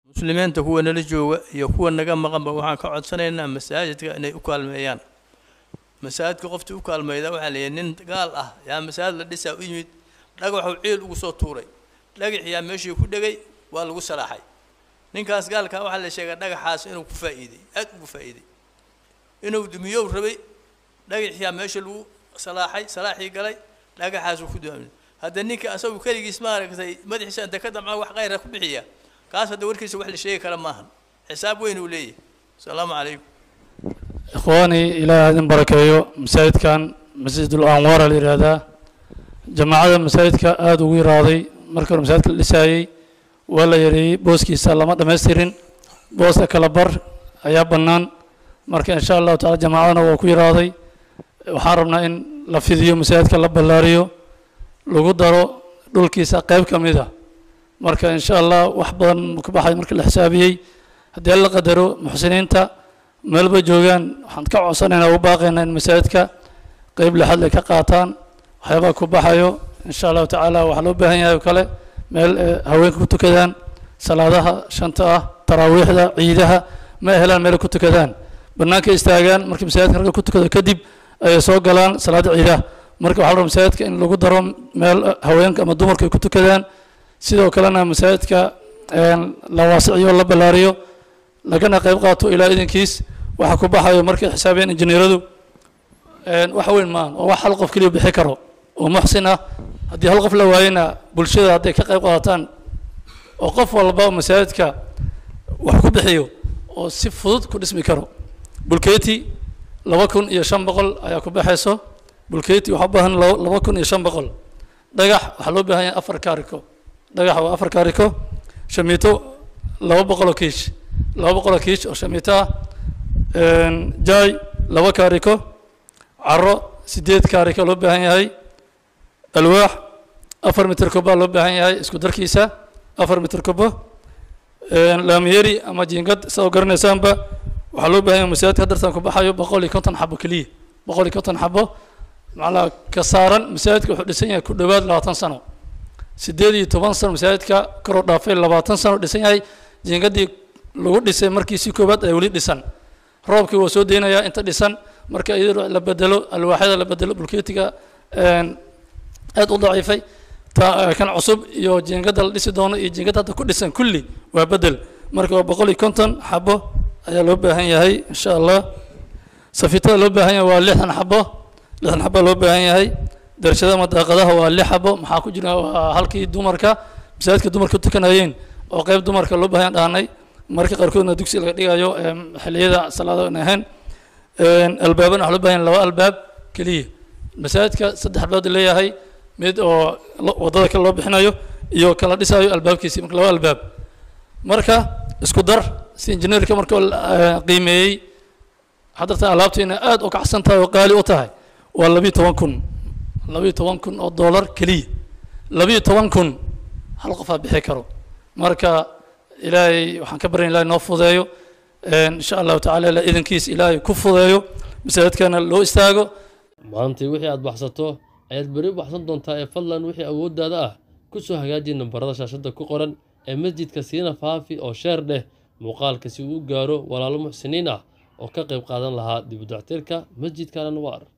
muslimiinta kuwa nala jooga iyo kuwa naga maqanba waxaan ka codsanaynaa masaajidka inay u kaalmeeyaan masaajidka qoftii u kaalmayda waxaa la yidhi nin gaal ah yaa masaajid la dhisaa u yimid dhagaxuu ciil ugu soo tuuray dhagaxiyaa meeshii ku dhegay waa lagu salaaxay ninkaas gaalkaa waxaa la sheegaa dhagaxaas inuu ku faa'iiday aad ugu faa'iiday inuu dumiyow rabay dhagaxiyaa meesha lagu salaaxay salaaxii galay dhagaxaasuu ku duamay hadda ninka asagu keligiis maaragtay madaxiisa inta ka damca wax khayra ku bixiya kaas hadda warkiisa wax la sheegi kara maahan xisaab weyn uu leeyahay asalaamu calaykum ikhwaani ilaahay idin barakeeyo masaajidkan masjidul anwaara la yidhaahdaa jamaacada masaajidka aada ugu yaraaday markii hore masaajidka la dhisaayey waa la yareeyey booskiisa lama dhammaystirin booska kala bar ayaa bannaan marka insha allahu tacala jamaacadana waa ku yaraaday waxaan rabnaa in la fidiyo masaajidka la ballaariyo lagu daro dhulkiisa qayb ka mid a marka insha allah wax badan ka baxay marka la xisaabiyey haddii la qadaro muxsiniinta meelba joogaan waxaan ka codsanaynaa ugu baaqaynaa in masaajidka qeyb lixad ay ka qaataan waxyaabaha ku baxayo insha allahu tacaala waxaa loo baahan yahay oo kale meel haweenka ku tukadaan salaadaha shanta ah taraawiixda ciidaha ma helaan meel ku tukadaan bannaanka istaagaan markii masaajidka ragga ku tukado kadib ayay soo galaan salaada ciidaha marka waxaa la rabaa masaajidka in lagu daro meel haweenka ama dumarka ay ku tukadaan sidoo kalena masaajidka la waasiciyo la ballaariyo lagana qayb qaato ilaa idinkiis waxa ku baxayo markay xisaabiyeen injineeradu wax weyn maahan oo wax hal qof keliya bixi karo oo muxsin ah haddii hal qof la waayena bulshada hadday ka qayb qaadataan oo qof walba masaajidka wax ku bixiyo oo si fudud ku dhismi karo bulkeeti laba kun iyo shan boqol ayaa ku baxayso bulkeeti waxaa u baahan laba kun iyo shan boqol dhagax waxaa loo baahan yahay afar kaariko dhagax waa afar kaariko shamiito laba boqol oo kiish laba boqol oo kiish oo shamiito ah jaay laba kaariko caro sideed kaariko loo baahan yahay alwaax afar mitir koba loo baahan yahay isku darkiisa afar mitir kobo laamiyeri ama jiingad saa garanaysaanba waxaa loo baahan yahay masaajidka hadartan ku baxayo boqol iyo konton xabo keliya boqol iyo konton xabo macnaha ka saaran masaajidka wuxuu dhisan yahay ku dhowaad labaatan sano sideed iyo toban sano masaajidka koroo dhaafay labaatan sano dhisan yahay jiingadii lagu dhisay markiisii koowaad ay weli dhisan roobkii waa soo deynayaa inta dhisan marka iyadoo la bedelo alwaaxyada la bedelo bulkeetiga aad u daciifay kan cusub iyo jiingada la dhisi doono iyo jiingada hadda ku dhisan kulli waa bedel marka waa boqol iyo konton xabo ayaa loo baahan yahay insha allah safiitada loo baahan yahay waa lixdan xabo lixdan xabo loo baahan yahay darashada madaaqadaha waa lix xabo maxaa ku jira waa halkii dumarka masaajidka dumarka tukanayeen oo qayb dumarka loo baahan dhahnay marka qaarkoodna dugsi laga dhigayo xilliyada salaada aan ahayn albaabana waxaa loo baahan yahay laba albaab keliya masaajidka saddex albaab leeyahay mid oo wadada kale loo bixinayo iyo kala dhisayo albaabkiisi marka laba albaab marka isku dar si injineerka marka qiimeeyey haddartan alaabtiina aada u kacsan tahay oo qaali u tahay waa labiyo toban kun labiyo toban kun oo dollar keliya labiyo toban kun hal qofaa bixi karo marka ilaahay waxaan ka baryan ilahay noo fudeeyo insha allahu tacala ilaa idankiis ilaahay ku fudeeyo masaajidkana loo istaago maantay wixii aad baxsato ayaad beri baxsan doontaa ee fadlan wixii awooddaada ah ku soo hagaaji nambarada shaashadda ku qoran ee masjidka siina faafi oo sheer dheh muuqaalka si uu u gaaro walaalo muxsiniin ah oo ka qayb qaadan lahaa dib u dactirka masjidka al anwaar